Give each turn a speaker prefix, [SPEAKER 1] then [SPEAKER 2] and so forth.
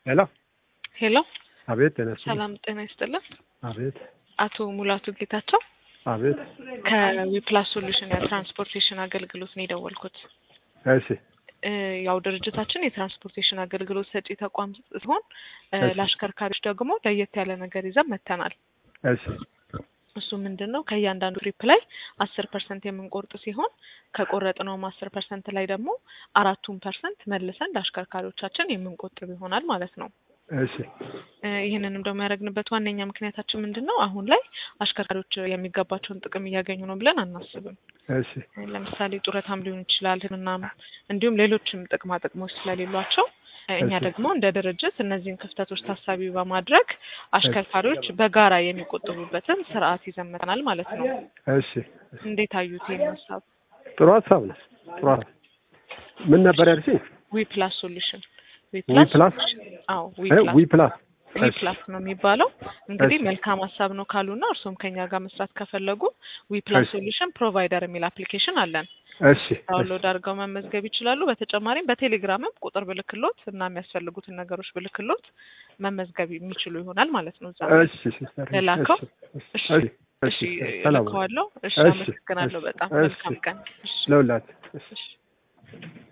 [SPEAKER 1] ሄሎ
[SPEAKER 2] ሄሎ
[SPEAKER 1] አቤት ተነሱ
[SPEAKER 2] ሰላም ጤና ይስጥልን።
[SPEAKER 1] አቤት
[SPEAKER 2] አቶ ሙላቱ ጌታቸው
[SPEAKER 1] አቤት
[SPEAKER 2] ከዊፕላስ ሶሉሽን የትራንስፖርቴሽን አገልግሎት ነው የደወልኩት።
[SPEAKER 1] እሺ
[SPEAKER 2] እ ያው ድርጅታችን የትራንስፖርቴሽን አገልግሎት ሰጪ ተቋም ሲሆን እ
[SPEAKER 1] እሺ።
[SPEAKER 2] ለአሽከርካሪዎች ደግሞ ለየት ያለ ነገር ይዘን መጥተናል።
[SPEAKER 1] እሺ
[SPEAKER 2] እሱ ምንድን ነው ከእያንዳንዱ ትሪፕ ላይ አስር ፐርሰንት የምንቆርጥ ሲሆን ከቆረጥነውም አስር ፐርሰንት ላይ ደግሞ አራቱን ፐርሰንት መልሰን ለአሽከርካሪዎቻችን የምንቆጥብ ይሆናል ማለት ነው።
[SPEAKER 1] እሺ
[SPEAKER 2] እ ይህንንም ደግሞ ያደረግንበት ዋነኛ ምክንያታችን ምንድን ነው? አሁን ላይ አሽከርካሪዎች የሚገባቸውን ጥቅም እያገኙ ነው ብለን አናስብም።
[SPEAKER 1] እሺ
[SPEAKER 2] ለምሳሌ ጡረታም ሊሆን ይችላል፣ ሕክምናም እንዲሁም ሌሎችም ጥቅማ ጥቅሞች ስለሌሏቸው እኛ
[SPEAKER 1] እሺ።
[SPEAKER 2] ደግሞ እንደ ድርጅት እነዚህን ክፍተቶች ታሳቢ በማድረግ አሽከርካሪዎች በጋራ የሚቆጥቡበትን ስርዓት ይዘን መጥተናል ማለት ነው።
[SPEAKER 1] እሺ
[SPEAKER 2] እንዴት አዩት ይህን ሀሳብ?
[SPEAKER 1] ጥሩ ሀሳብ ነው። ጥሩ ሀሳብ ምን ነበር ያልሽኝ?
[SPEAKER 2] ዊ ፕላስ ሶሉሽን ዊ
[SPEAKER 1] ዊ ፕላስ
[SPEAKER 2] አዎ ዊ
[SPEAKER 1] እ
[SPEAKER 2] ፕላስ
[SPEAKER 1] ዊ ፕላስ
[SPEAKER 2] ዊ
[SPEAKER 1] እሺ
[SPEAKER 2] ፕላስ ነው የሚባለው። እንግዲህ
[SPEAKER 1] እሺ።
[SPEAKER 2] መልካም ሀሳብ ነው ካሉና እርሶም ከኛ ጋር መስራት ከፈለጉ ዊ ፕላስ
[SPEAKER 1] እሺ።
[SPEAKER 2] ሶሉሽን ፕሮቫይደር የሚል አፕሊኬሽን አለን።
[SPEAKER 1] እሺ
[SPEAKER 2] ዳውንሎድ አድርገው መመዝገብ ይችላሉ። በተጨማሪም በቴሌግራምም ቁጥር ብልክሎት እና የሚያስፈልጉትን ነገሮች ብልክሎት መመዝገብ የሚችሉ ይሆናል ማለት ነው። እዛ ላይ
[SPEAKER 1] እሺ ሲስተር
[SPEAKER 2] ልላከው?
[SPEAKER 1] እሺ
[SPEAKER 2] እሺ
[SPEAKER 1] እሺ
[SPEAKER 2] እሺ
[SPEAKER 1] ሰላም
[SPEAKER 2] ልከዋለሁ። እሺ
[SPEAKER 1] እሺ፣
[SPEAKER 2] አመሰግናለሁ
[SPEAKER 1] እሺ፣
[SPEAKER 2] በጣም
[SPEAKER 1] እሺ።
[SPEAKER 2] መልካም ቀን። እሺ
[SPEAKER 1] ለሁላት እሺ
[SPEAKER 2] እሺ